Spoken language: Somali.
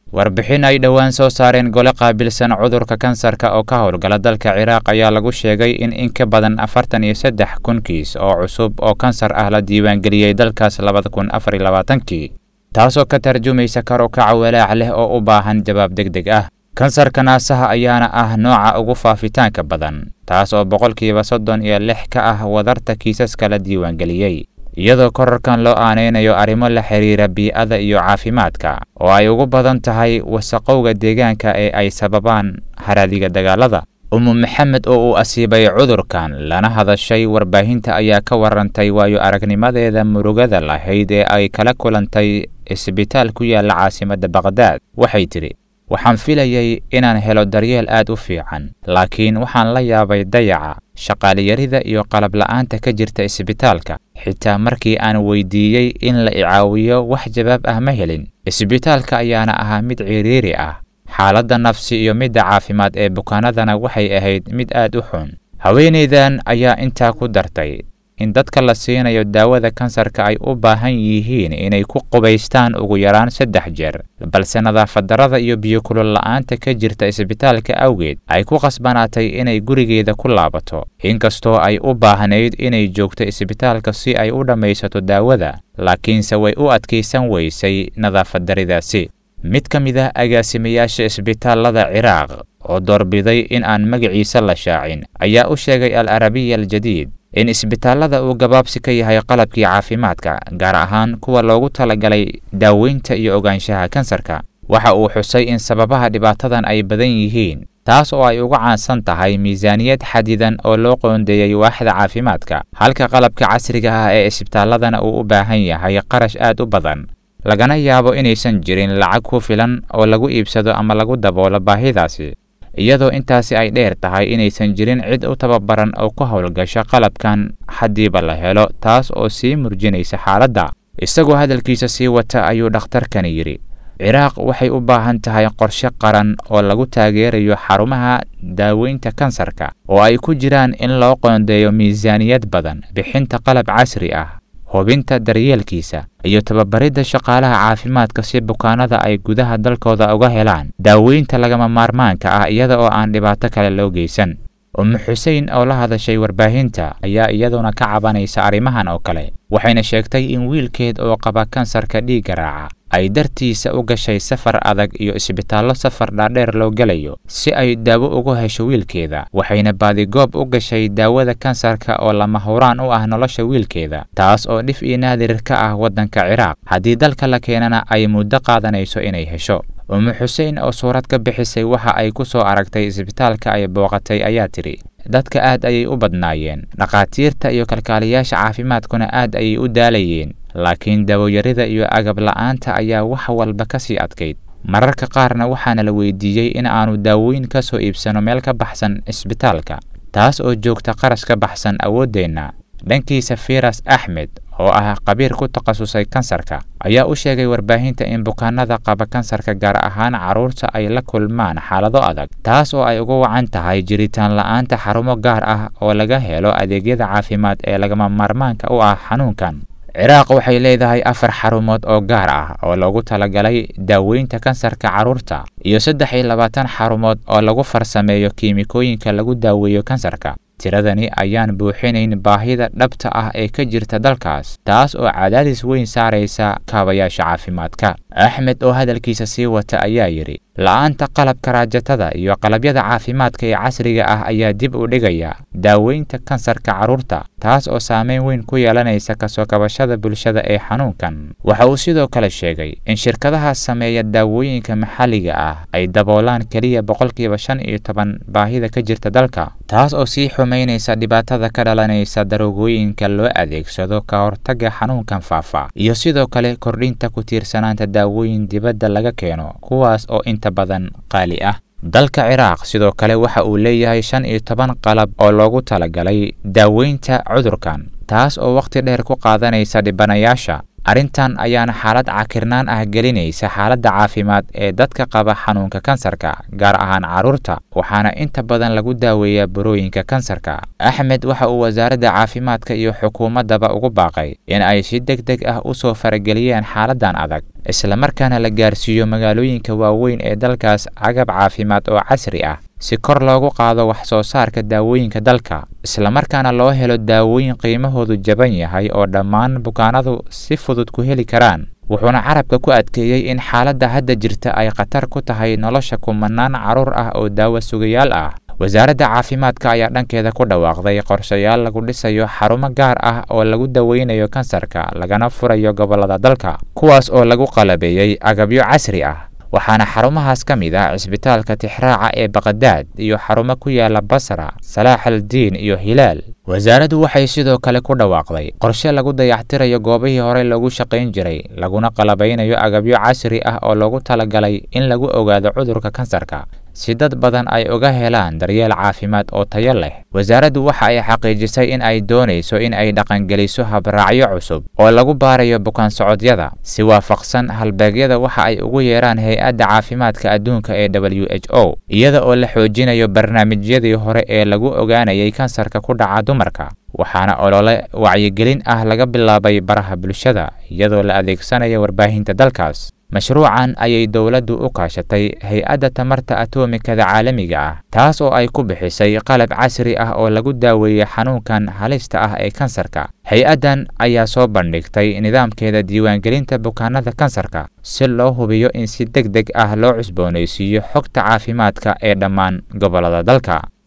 warbixin ay dhowaan soo saareen gole qaabilsan cudurka kansarka oo ka howlgala dalka ciraaq ayaa lagu sheegay in in ka badan afartan iyo saddex kun kiis oo cusub oo kansar ah la diiwaangeliyey dalkaas labada kun afar iyo labaatankii taasoo ka tarjumaysa kar u kaca walaac leh oo u baahan jawaab deg deg ah kansarka naasaha ayaana ah nooca ugu faafitaanka badan taas oo boqolkiiba soddon iyo lix ka ah wadarta kiisaska la diiwaangeliyey iyadoo korarkan loo aanaynayo arrimo la xiriira bii'ada iyo caafimaadka oo ay ugu badan tahay wasaqowga deegaanka ee ay sababaan haraadiga dagaalada umu maxamed oo uu asiibay cudurkan lana hadashay warbaahinta ayaa ka warantay waayo aragnimadeeda murugada lahayd ee ay kala kulantay isbitaal ku yaalla caasimadda baqhdaad waxay tidhi waxaan filayay inaan helo daryeel aad u fiican laakiin waxaan la yaabay dayaca shaqaaliyarida iyo qalab la'aanta ka jirta isbitaalka xitaa markii aan weydiiyey in la icaawiyo wax jawaab ah ma helin isbitaalka ayaana ahaa mid ciriiri ah xaaladda nafsi iyo midda caafimaad ee bukaanadana waxay ahayd mid aad u xun haweenaydan ayaa intaa ku dartay in dadka la siinayo daawada kansarka ay u baahan yihiin inay ku qubaystaan ugu yaraan saddex jeer balse nadaafadarrada iyo biyokulol la'aanta ka jirta isbitaalka awgeed ay ku qasbanaatay inay gurigeeda ku laabato inkastoo ay u baahnayd inay joogto isbitaalka si ay u dhammaysato daawada laakiinse way u adkaysan weysay nadaafaddaridaasi mid ka mid ah agaasimayaasha isbitaallada ciraaq oo doorbiday in aan magaciisa la shaacin ayaa u sheegay al arabiya aljadiid in isbitaallada uu gabaabsi ka yahay qalabkii caafimaadka gaar ahaan kuwa loogu talagalay daaweynta iyo ogaanshaha kansarka waxa uu xusay in sababaha dhibaatadan ay badan yihiin taas oo ay uga caansan tahay miisaaniyad xadidan oo loo qoondeeyey waaxda caafimaadka halka qalabka casriga ah ee isbitaalladana uu u baahan yahay qarash aad u badan lagana yaabo inaysan jirin lacag ku filan oo lagu iibsado ama lagu daboolo baahidaasi iyadoo intaasi ay dheer tahay inaysan jirin cid u tababaran oo ku howlgasho qalabkan haddiiba la helo taas oo sii murjinaysa xaaladda isagoo hadalkiisa sii wata ayuu dhakhtarkani yidhi ciraaq waxay u baahan tahay qorshe qaran oo lagu taageerayo xarumaha daaweynta kansarka oo ay ku jiraan in loo qoondeeyo miisaaniyad badan bixinta qalab casri ah hubinta daryeelkiisa iyo tababaridda shaqaalaha caafimaadka si bukaanada ay gudaha dalkooda uga helaan daaweynta lagama maarmaanka ah iyada oo aan dhibaato kale loo geysan umu xusein oo la hadashay warbaahinta ayaa iyaduna ka cabanaysa arrimahan oo kale waxayna sheegtay in wiilkeed oo qaba kansarka dhiigga raaca ay dartiisa u gashay safar adag iyo isbitaallo safar dhaadheer loo gelayo si ay daawo ugu hesho wiilkeeda waxayna baadigoob u gashay daawada kansarka oo lama huraan u ah nolosha wiilkeeda taas oo dhif iyo naadir ka ah waddanka ciraaq haddii dalka la keenana ay muddo qaadanayso inay hesho umu xusein oo suurad ka bixisay waxa ay ku soo aragtay isbitaalka ay booqatay ayaa tidhi dadka aad ayay u badnaayeen dhakhaatiirta iyo kalkaaliyaasha caafimaadkuna aad ayay u daalayeen laakiin dawoyarida iyo agab la'aanta ayaa wax walba ka sii adkayd mararka qaarna waxaana la weydiiyey in aanu daaweyn ka soo iibsano meel ka baxsan isbitaalka taas oo joogta qarash ka baxsan awooddeenna dhankiisa firas axmed oo ah qabiir ku takhasusay kansarka ayaa u sheegay warbaahinta in bukaanada qaba kansarka gaar ahaan carruurta ay la kulmaan xaalado adag taas oo ay uga wacan tahay jiritaan la'aanta xarumo gaar ah oo laga helo adeegyada caafimaad ee lagama maarmaanka u ah xanuunkan ciraaq waxay leedahay afar xarumood oo gaar ah oo loogu talagalay daaweynta kansarka carruurta iyo saddex iyo labaatan xarumood oo lagu farsameeyo kiimikooyinka lagu daaweeyo kansarka tiradani ayaan buuxinayn baahida dhabta ah ee ka jirta dalkaas taas oo cadaadis weyn saaraysa kaabayaasha caafimaadka axmed oo hadalkiisa sii wata ayaa yidhi la'aanta qalabka raajatada iyo qalabyada caafimaadka ee casriga ah ayaa dib u dhigaya daaweynta kansarka carruurta taas oo saameyn weyn ku yeelanaysa kasoo kabashada bulshada ee xanuunkan waxa uu sidoo kale sheegay in shirkadaha sameeya daawooyinka maxalliga ah ay daboolaan keliya boqolkiiba shan iyo toban baahida ka jirta dalka taas oo sii xumaynaysa dhibaatada ka dhalanaysa daroogooyinka loo adeegsado ka hortagga xanuunkan faafa iyo sidoo kale kordhinta ku tiirsanaanta daawooyin dibadda laga keeno kuwaas oo inta badan qaali ah dalka ciraaq sidoo kale waxa uu leeyahay shan iyo toban qalab oo loogu talagalay daaweynta cudurkan taas oo wakhti dheer ku qaadanaysa dhibanayaasha arrintan ayaana xaalad cakirnaan ah gelinaysa xaaladda caafimaad ee dadka qaba xanuunka kansarka gaar ahaan carruurta waxaana inta badan lagu daaweeyaa burooyinka kansarka axmed waxa uu wasaaradda caafimaadka iyo xukuumaddaba ugu baaqay in ay si deg deg ah u soo farageliyeen xaaladdan adag islamarkaana la gaarsiiyo magaalooyinka waaweyn ee dalkaas agab caafimaad oo casri ah si kor loogu qaado wax soo saarka daawooyinka dalka islamarkaana loo helo daawooyin qiimahoodu jaban yahay oo dhammaan bukaanadu si fudud ku heli karaan wuxuuna carabka ku adkeeyey in xaaladda hadda jirta ay khatar ku tahay nolosha kumanaan carruur ah oo daawo sugayaal ah wasaaradda caafimaadka ayaa dhankeeda ku dhawaaqday qorshayaal lagu dhisayo xarumo gaar ah oo lagu daweynayo kansarka lagana furayo gobollada dalka kuwaas oo lagu qalabeeyey agabyo casri ah waxaana xarumahaas ka mid ah cisbitaalka tixraaca ee baqadaad iyo xarumo ku yaala basra salaaxaldiin iyo hilaal wasaaraddu waxay sidoo kale ku dhawaaqday qorshe lagu dayactirayo goobihii horey loogu shaqayn jiray laguna qalabaynayo agabyo casri ah oo loogu talagalay in lagu ogaado cudurka kansarka si dad badan ay uga helaan daryeel caafimaad oo tayo leh wasaaraddu waxa ay xaqiijisay in ay doonayso in ay dhaqangeliso habraacyo cusub oo lagu baarayo bukaan socodyada si waafaqsan halbeegyada waxa ay ugu yeeraan hay-adda caafimaadka adduunka ee w h o iyada oo la xoojinayo barnaamijyadii hore ee lagu ogaanayay kansarka ku dhaca dumarka waxaana olole wacyigelin ah laga bilaabay baraha bulshada iyadoo la adeegsanayo warbaahinta dalkaas mashruucan ayay dowladdu u kaashatay hay-adda tamarta atomikada caalamiga ah taas oo ay ku bixisay qalab casri ah oo lagu daaweeyey xanuunkan halista ah ee kansarka hay-addan ayaa soo bandhigtay nidaamkeeda diiwaangelinta bukaanada kansarka si loo hubiyo in si deg deg ah loo cusboonaysiiyo xogta caafimaadka ee dhammaan gobollada dalka